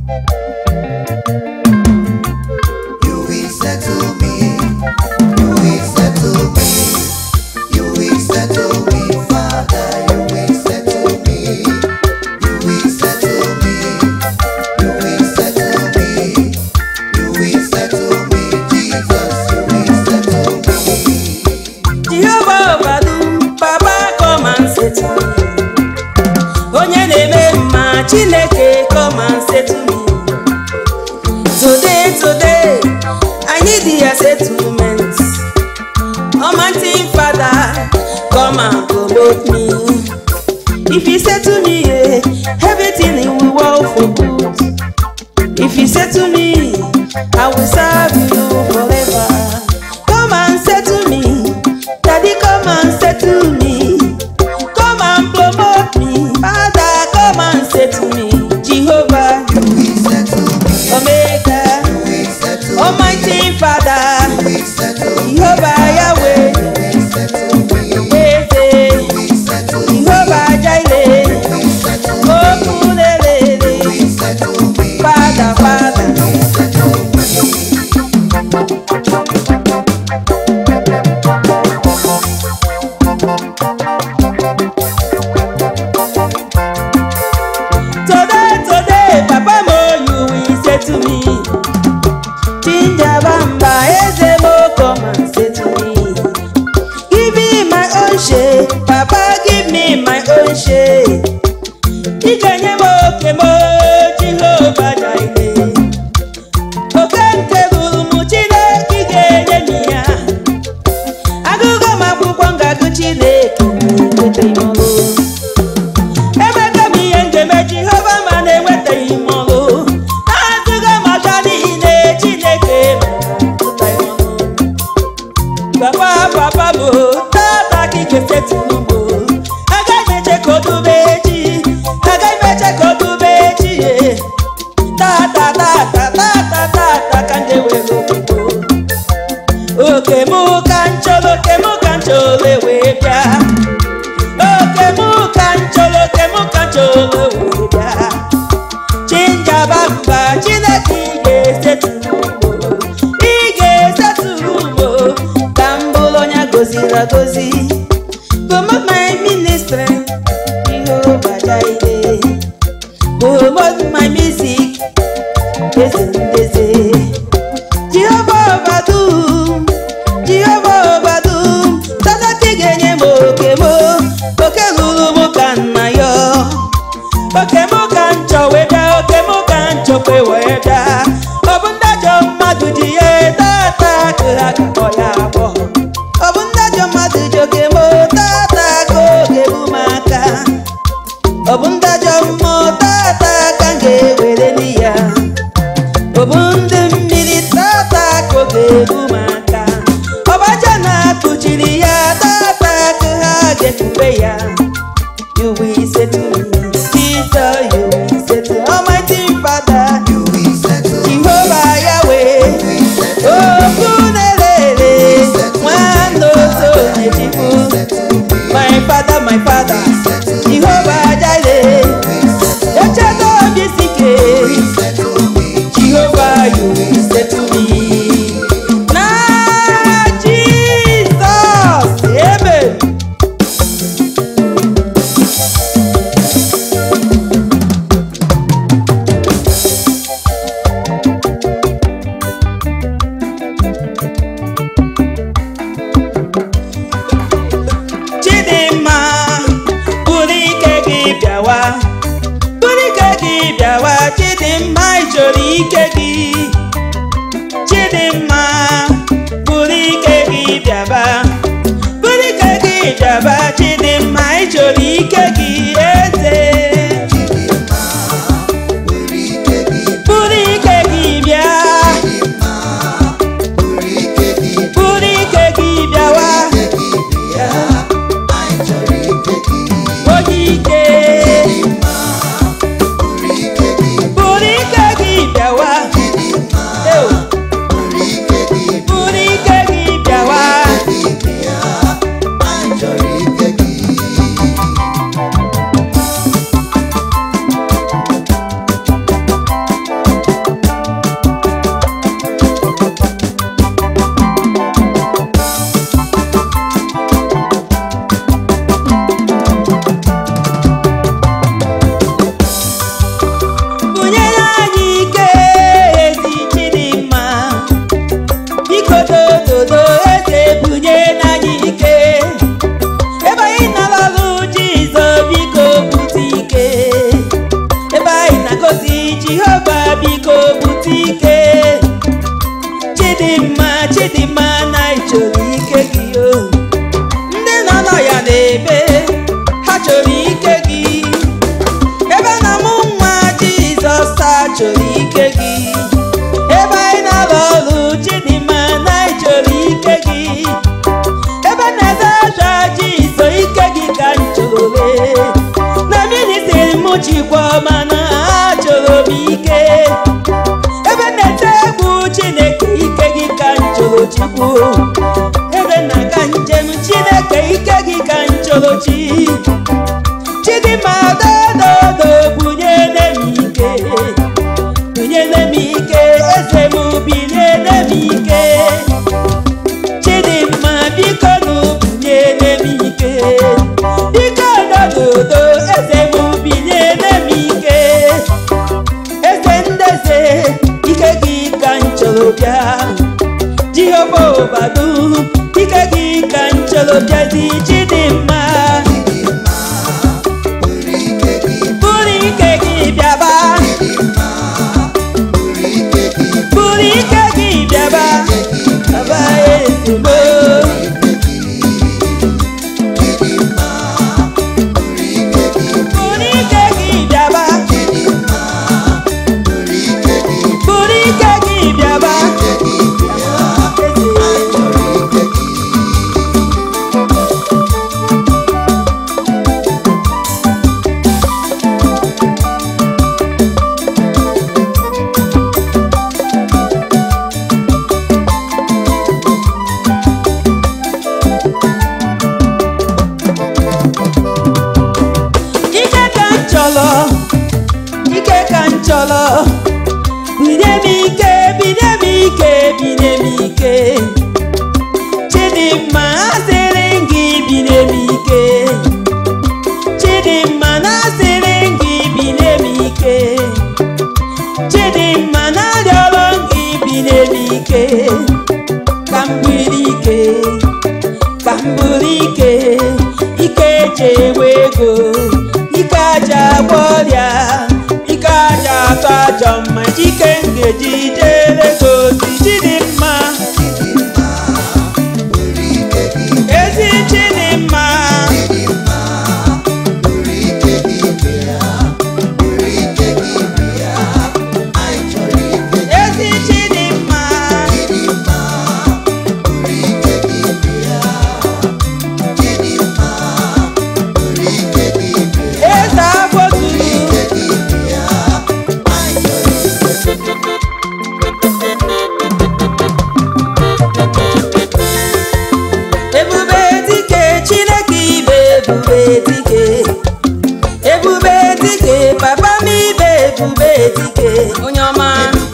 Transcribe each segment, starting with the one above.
You will settle me. You will settle me. You will settle me, Father. You will settle me. You will settle me. You will settle me. You will settle me, Jesus. You will settle me. Jehovah Obadu, Papa come and settle me. Onye na-eme mma Chineke come and settle me. Today, today, I need your settlement. Almighty Father, come and promote me. If you settle me, eh, everything will work for good. If you settle me, I will serve you forever. Come and settle me, Daddy, come and settle me. Come and promote me, Father, come and settle me. Jehovah, You will settle me. Omega, You will settle me. Almighty Father, You will settle me. Jehovah Yahweh, You will settle me. Eze, You will settle me. Jehovah Jireh, You will settle me. Okunlelele, You will settle me. Father, Father. You will settle me. Today, today, Papa Mo, you will say to me. Ginger Bamba, Eze Mo, come and say to me. Give me my own share, Papa, give me my own share. Ikenye mo oke mo, Jehovah Jireh. Oke nke bụrụ m Chineke ị ga-enye m ya. Agụgụ m akwụkwọ ngagụ Chineke na-ekweta m ọrụ. Emeka m ihe ngeme Jehova ma na-enwetaghị m ọrụ na-atụgo m aka niile Chineke na-atụta ya ọnụ Papa papa bụ tata ka ike setụrụ m agaghị m eche ka o dube echi agaghị m eche ka o dube echi ye tata tata tata tata ka ndị were obodo oke mụ ka nchọrọ oke mụ ka nchọrọ wee bịa oke mụ ka nchọrọ oke mụ ka nchọrọ wee bịa chinjaba mba chineke ị ga-esetụrụ ugbo ị ga-esetụrụ ugbo ka m bụrụ onye goziri agozi promote my ministry Jehovah Jireh promote my music eze ndeze Jehovah Obadum Jehovah Obadum tata ka ị ga-enye m oke m oke ruru m ka nna ya oke m ka nchọ wee bịa oke m ka nchọkwe wee bịa ọ bụ ndị ajọ mmadụ ji ya tata ka ha kakọ ya abụọ ọ bụ ndị ajọ mmadụ ji oke m tata ka oge bụ m aka ọ bụ ndị ajọ mmụọ tata ka m ga-ewere n'i ya ọ bụ ndị mmiri tata ka oge bụ m aka ọbaja na-akụchiri ya tata ka ha ga-ekube ya you will settle me Jesus you will settle Almighty Father You will settle me. Jehovah Yahweh okwu na-elele nwanne otu onye chukwu my father my father Jehovah Jireh echeta obi sike Jehovah you will settle me na Jesus amen Chidimma bụrụ ike gị bịawa bụrụ ike gị bịawa Chidimma ị chọrọ ike gị Chidimma bụrụ ike gị bịaba bụrụ ike gị bịaba Chidimma ị chọrọ ike gị eze bụrụ ike gị bịa bụrụ ike gị bịawa onye ike bụrụ ike gị bịawa Ew. jehova biko bute ike chidimma chidimma na ịchọrọ ike gị o ndị nọ nọ ya na-ebe ha chọrọ ike gị ebe na mụ nwa jizọs ha chọrọ ike gị ebe anyị na-alụ ọrụ chidimma na ịchọrọ ike gị ebe na-ede aja jizọ ike gị ka m chọrọ lee na ministri m chikwa mana achọrọ m ike ebe na-ete egwu chineke ike gị ka m chọrọ chikwu ebe na-aga njem chineke ike gị ka m chọrọ chi chidimma dododo bunyere m ike bunyere m ike eze m binyere m ike chidimma biko nụ bunyere m ike biko dododo eze m binyere m ike eze ndeze ike gị ka m chọrọ bịa jehova obadu ike gị ka m chọrọ bịazi chidimma bụrụ ike gị bịaba bụrụ ike gị bịaba baba ezigbo bụrụ ike gị bịaba bụrụ ike gị bịaba ike ka m chọrọ ike ka m chọrọ binye m ike binye m ike binye m ike chidimma asịrị m gị binye m ike chidimma na-asịrị m gị binye m ike chidimma na-arịọrọ m gị binye m ike ka m biri ike ka m bụrụ ike ike eji enwe ego ike aja agwọ ọrịa ike aja atọ ajọ mma ike m ga-eji jere gị ozi chidimma ezi chidimma ezi chidimma eze agboturu ebube dike chineke ibe ebube dike ebube dike papa m ibe ebube dike onye ọma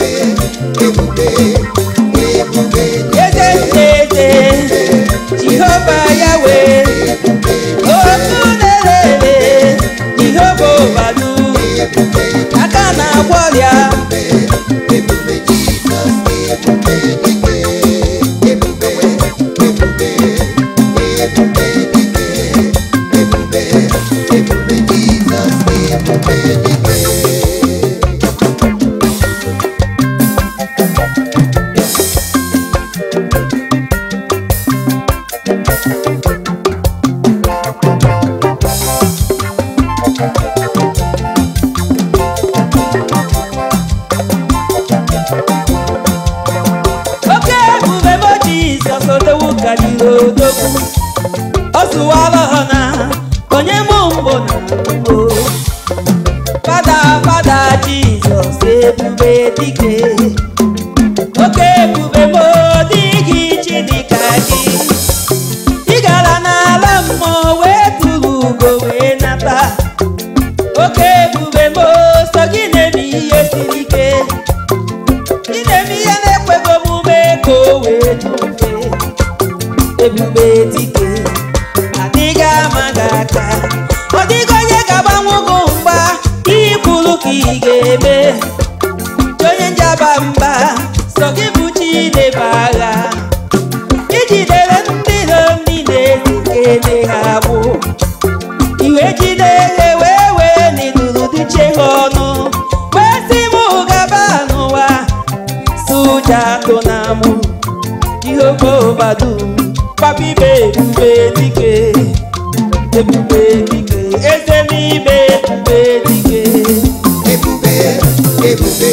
eze eze jehova yawe otu na-ere jehova obadu aka na-agwọ ọrịa oke ebube mo jizọs odowu karịrị odogwu ọ sụwara ha na onye mụ mbụ na mbụ fada fada jizọs ebube dike oke ebube mo dịghị chi dịka gị ị gara n'ala mmụọ wee tụrụ ugo wee nata oke ebube mo so gị na-eme ihe siri ike ị na-eme ihe na-ekweghị omume ka o wee dị mfe ebube dike adịghị ama gị aka ọ dịghị onye ga-agbanwe gị mgba ihe kwuru ka ị ga-eme chi onye njaba mba sọ gị bụ chi na-ebe agha ijidere ndị iro niile zikene ha bụ iwe jide ihe wee wee n'iduru duchie ha ọnụ wee si m atụ na mụ jehova obadu papa ibe ebube dike ebube dike eze m ibe ebube dike ebube ebube